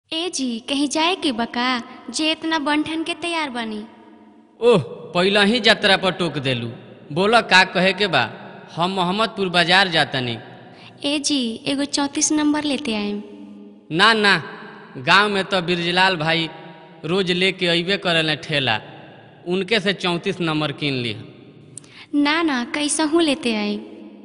ए जी कहीं जाए के बका जे इतना बंठन के तैयार बनी ओह पहिला ही यात्रा पर टोक देलू बोला का कहे के बा हम मोहम्मदपुर बाजार जातनी ए जी एगो चौंतीस नंबर लेते आएम ना ना गांव में तो बिरजलाल भाई रोज लेके अइबे करेले ठेला उनके से चौंतीस नंबर कीन ली ना ना कैसहू लेते आएम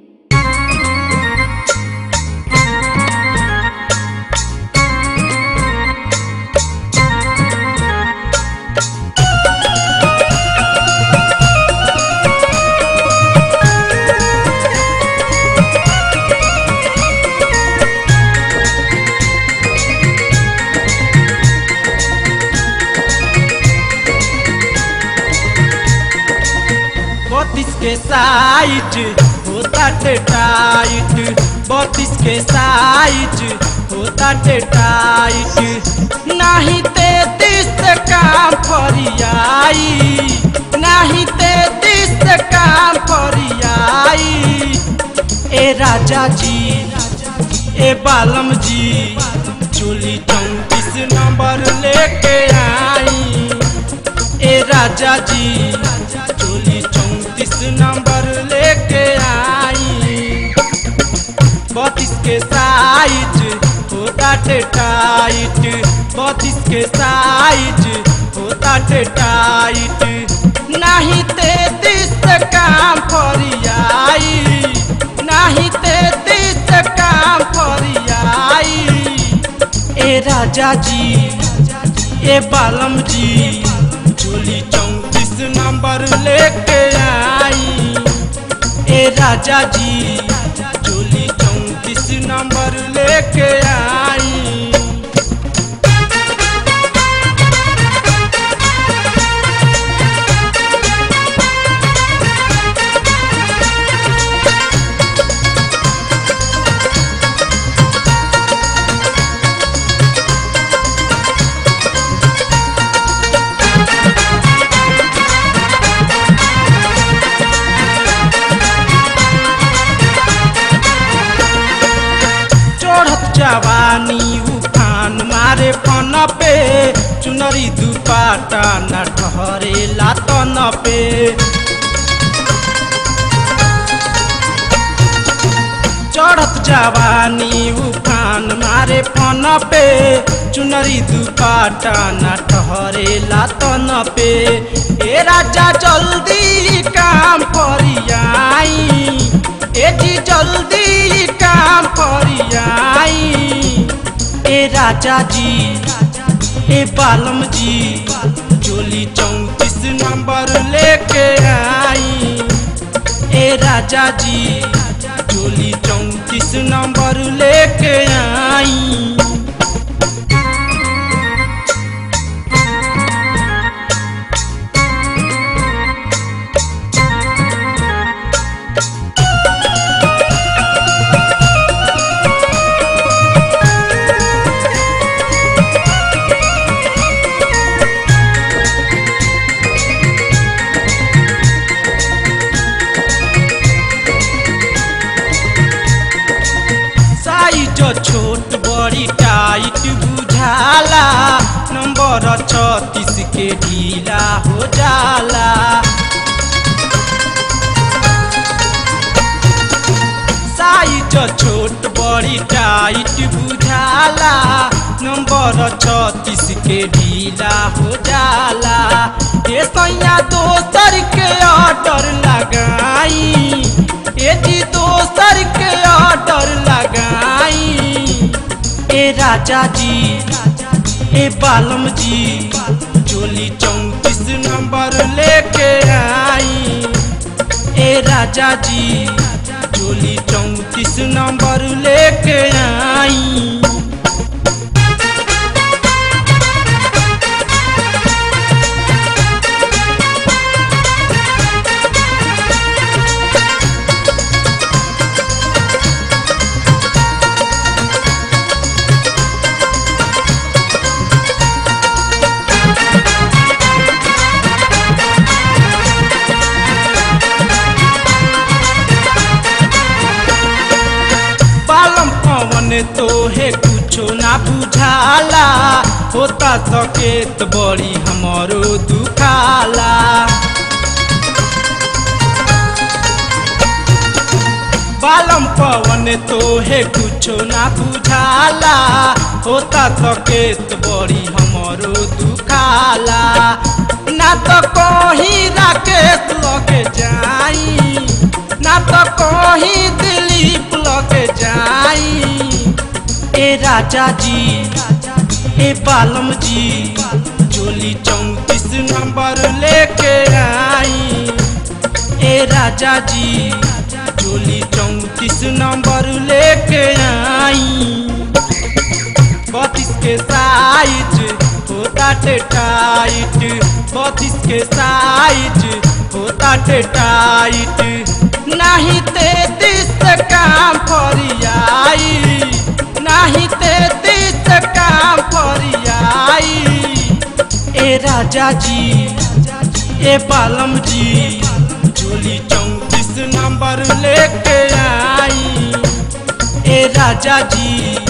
बत्तीस के साइट होता टे टाइट बत्तीस के साइट होता टे टाइट नाही तैतीस से काम फरियाई नाही तैतीस से काम फरियाई ए राजा जी ए बालम जी चोली चौंतीस नंबर लेके आई ए राजा जी चोली चौंतीस नंबर लेके आई बत्तीस के साइज होता टे टाइट बत्तीस के साइज होता टे टाइट नहीं तैतीस से काम फरियाई नहीं तैतीस से काम फरियाई ए राजा जी ए बालम जी चोली चौंतीस नंबर लेके आई ए राजा जी चोली चौंतीस नंबर लेके आई चढ़त जवानी उफान मारे फन पे चुनरी दुपाटा न ठहरे लातन पे चढ़त जवानी उफान मारे फन पे चुनरी दुपाटा न ठहरे लातन पे ए राजा जल्दी काम करियाई ए जी जल्दी काम करियाई ए राजा जी ए बालम जी चोली चौंतीस नंबर लेके आई ए राजा जी चोली चौंतीस नंबर लेके आई साइज छोट बड़ी टाइट बुझाला नंबर छत्तीस के ढीला हो जाला साइज छोट बड़ी टाइट बुझाला नंबर छत्तीस के ढीला हो जाला ए सैया दोसर के ऑर्डर लगाई ए जी दोसर के ऑर्डर लगाई ए राजा जी ए बालम जी चोली चौंतीस नंबर लेके आई ए राजा जी चोली चौंतीस नंबर लेके आई बालम पवन तो है कुछो ना बुझाला होता सकेत बड़ी हमारो दुखाला बालम पवन तो है कुछो ना बुझाला होता सकेत बड़ी हमारो दुखाला ना तो कहीं राकेश लगे जाई ना तो कहीं दिलीप लगे जाई ए राजा जी ए बालम जी जोली चौतीस नंबर लेके आई ए राजा जी जोली चौतीस नंबर लेके आई बत्तीस के साइज होता टाइट बत्तीस के साइज होता टाइट नहीं तैतीस से काम फरियाई नहीं तैतीस से काम फरियाई ए राजा जी ए बालम जी जोली चौतीस नंबर लेके आई ए राजा जी